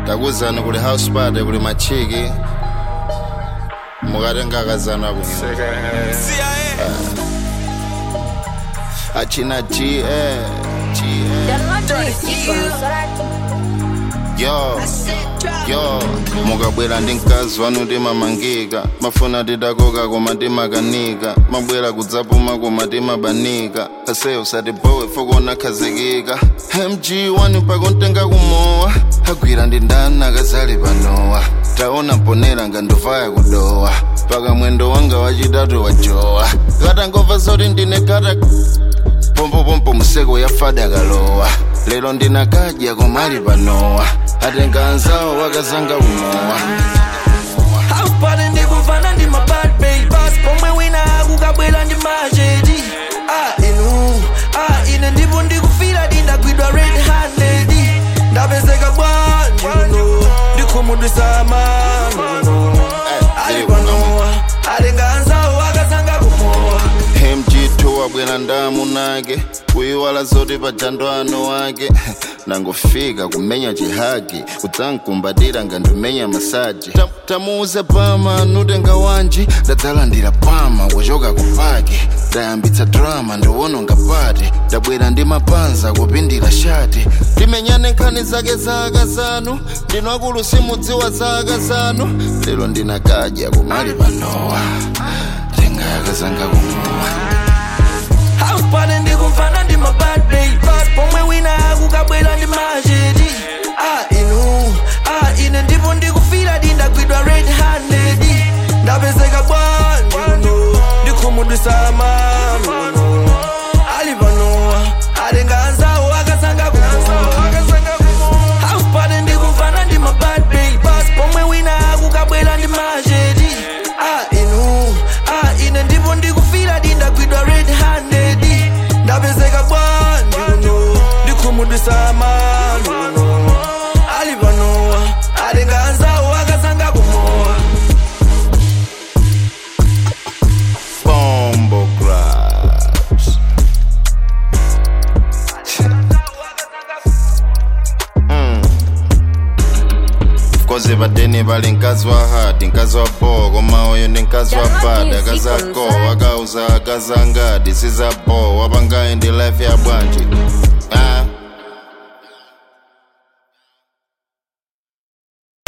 takuzani kuli house party kuli machiki mukatenga akazana kuno achina g eh, g eh. yo yo mukabwera ndi mkazi wanu timamangika mafuna tidakoka koma timakanika mabwera kudzapuma koma timabanika aseyo usatibowe fokona khazikika mg wani pakontenga kumowa agwira ndi ndani akazali panowa taona mponera ngandovaya kudowa paka mwendo wanga wachitatu wajowa katangova zoti ndine kata pompopompo museko yafada kalowa lero ndinakadya komali panowa atenga anzawo wakazanga umowa Haupale ndikumvana ndi mabad babas pomwe wina akukabwera ndi machedi ah inu ah ine ndipo ndikufira ndindagwidwa red handed ndapezeka bwanji uno ndikhumudwisa mano ali panowa atenga anzawo akazanga kumowa mg2 wabwera ndamu nake kuyiwala zoti pajando ano wake nangofika kumenya chihagi kudzankumbatira ngandimenya masaji Ta- tamuuze pama nutenga wanji ndadzalandira pama kuchoka kupaki ndayambitsa drama ndiwononga pati ndabwera ndi mapanza kupindira shati timenyane nkhani zake za akazanu ndinwakulu simudziwa za akazanu lero ndinakadya kumali panowa tenga akazanga kumowa Haupale ndikumvana ndi mabad babas pomwe wina akukabwera ndi machedi ah inu ah ine ndipo ndikufira ndindagwidwa red handed ndapezeka bwanji uno ndikhumudwisa mano ali panowa atenga anzawo akazanga kumowa Haupale ndikumvana ndi mabad babas pomwe wina akukabwera ndi machedi ah inu ah ine ndipo ndikufira ndindagwidwa red handed ndapezeka bwanji uno ndikhumudwisa mano ali panowa atenga anzawo akazanga kumowa Bombo Grabs. koze padeni pali mkazi wa hati mkazi wa bo koma uyu ndi mkazi wa bada akazako akauza akazangadi sizapo wapangayi ndi life ya bwanji